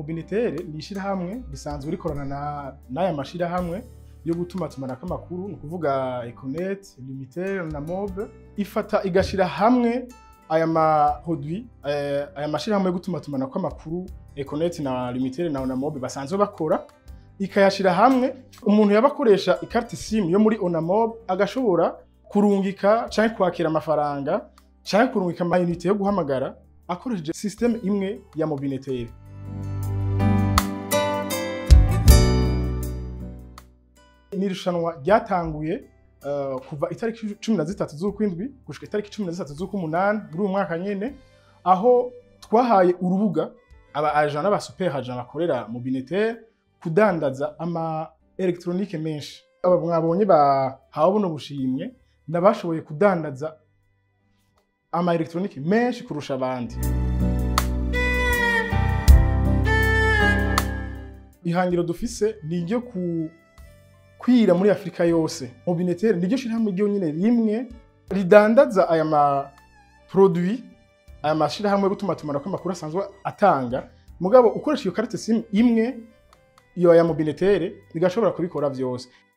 Mobinitere ni ishirahamwe risanzwe rikorana na- n'aya mashirahamwe yo gutuma tumanako amakuru ni ukuvuga Econet, Lumitel na Mob ifata igashira hamwe aya maproduit eh, aya mashirahamwe yo gutuma tumanako amakuru Econet na Lumitel na Onamob basanzwe bakora ikayashira hamwe umuntu yaba akoresha ikarita simu yo muri Onamob agashobora kurungika canke kwakira amafaranga canke kurungika amayinite yo guhamagara akoresheje systeme imwe ya Mobinitere ni irushanwa ryatanguye uh, kuva itariki cumi na zitatu z'ukwindwi gushika itariki cumi na zitatu z'uk'umunani muri uyu mwaka nyene aho twahaye urubuga aba agent n'aba super agent bakorera mu Binitere kudandaza ama electronique menshi aba mwabonye bahawe buno bushimwe nabashoboye kudandaza ama electronique menshi kurusha abandi ihangiro dufise ni iryo ku kwira muri Afrika yose Mobinitere niryo shirahamwe ryonyene rimwe ridandaza aya ma produit aya mashirahamwe yo gutuma tumanako amakuru asanzwe atanga mugabo ukoresha iyo carte sim imwe iyo ya Mobinitere ntigashobora kubikora vyose